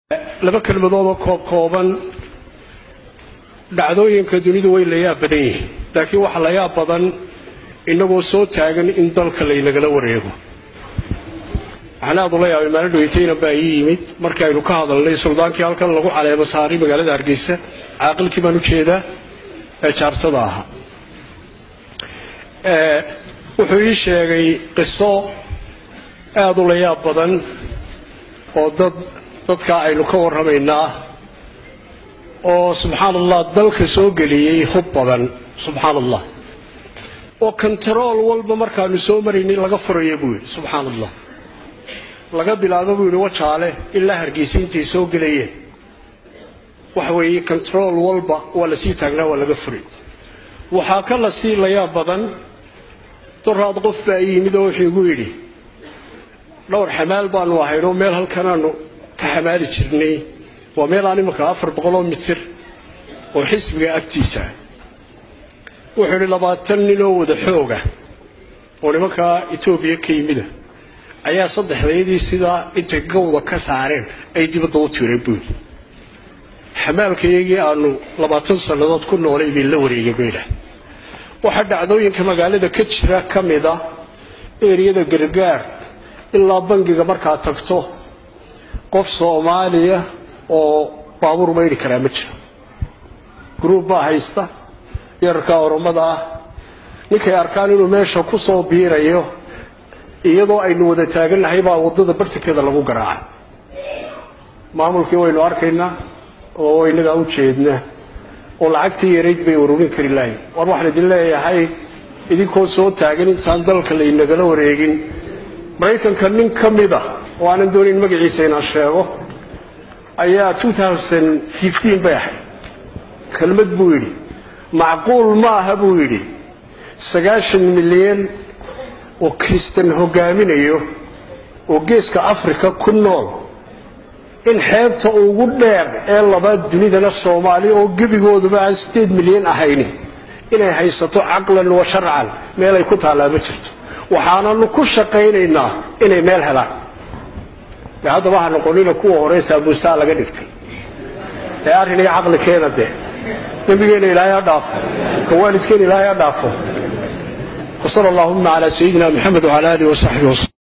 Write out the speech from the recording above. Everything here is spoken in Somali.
laba kelmadood oo koob kooban dhacdooyinka dunidu way la yaab badan yihiin laakiin waxa la yaab badan innagoo soo taagan in dalka laynagala wareego waxaan aad ula yaabay maalin dhaweytayna baa ii yimid markii aynu ka hadalnay suldaankii halkan lagu caleemo saaray magaalada hargeysa caaqilkii baan u jeedaa ee jaarsada ahaa wuxuu ii sheegay qiso aad u la yaab badan oo dad dadkaa aynu ka warramaynaa oo subxaan allah dalka soo geliyey hub badan subxaan allah oo kontarool walba markaanu soo maraynay laga furaya buu yidhi subxaan allah laga bilaabo buu yidhi wajaale ilaa hargeysa intay soo gelayeen waxa weeye kontarool walba waa lasii taagnaa waa laga furay waxaa ka la sii layaab badan doraad qof baa ii yimid oo wuxuu igu yidhi dhowr xamaal baanu ahaynoo meel halkanaanu ka xamaali jirnay waa meel aan imanka afar boqoloo mitir oo xisbiga agtiisa wuxuu idhi labaatan ninoo wada xooga oo nimankaa etoobiya ka yimida ayaa saddexdaydii sidaa intay gawda ka saareen ay dibadda u tiireen buu yidhi xamaalkayagii aanu labaatan sannadood ku noolay bay la wareegeen bay idhaah waxaa dhacdooyinka magaalada ka jira ka mida eeriyada gargaar ilaa bangiga markaad tagto qof soomaaliya oo baabuur maydhi karaa ma jiro gruub baa haysta yararkaa oromada ah ninkay arkaan inuu meesha ku soo biirayo iyadoo aynu wada taagannahay baa waddada bartankeeda lagu garaacay maamulkii waynu arkaynaa oo inagaa u jeedna oo lacagtii yarayd bay ururin kari lahayn war waxaan idin leeyahay idinkoo soo taagan intaan dalka laynagala wareegin maraykanka nin ka mida oo aanan doonayn magaciisa inaan sheego ayaa bay ahayd kelmad buu yidhi macquul ma aha buu yidhi sagaashan milyan oo kristan hogaaminayo oo geeska afrika ku nool in xeebta ugu dheer ee labaad dunidana soomaali oo gebigooduba aan sideed milyan ahayni inay haysato caqlan wa sharcan meel ay ku taallaa ma jirto waxaananu ku shaqaynaynaa inay meel helaan de haddaba ha noqonina kuwa hore saabuusaa laga dhigtay ee arrin iyo caqli keena dee dembigeenna ilaahay ha dhaafo ka waalidkeena ilaahay ha dhaafo wasala allahuma calaa sayidina maxamed wcala alihi wasaxbihi waslm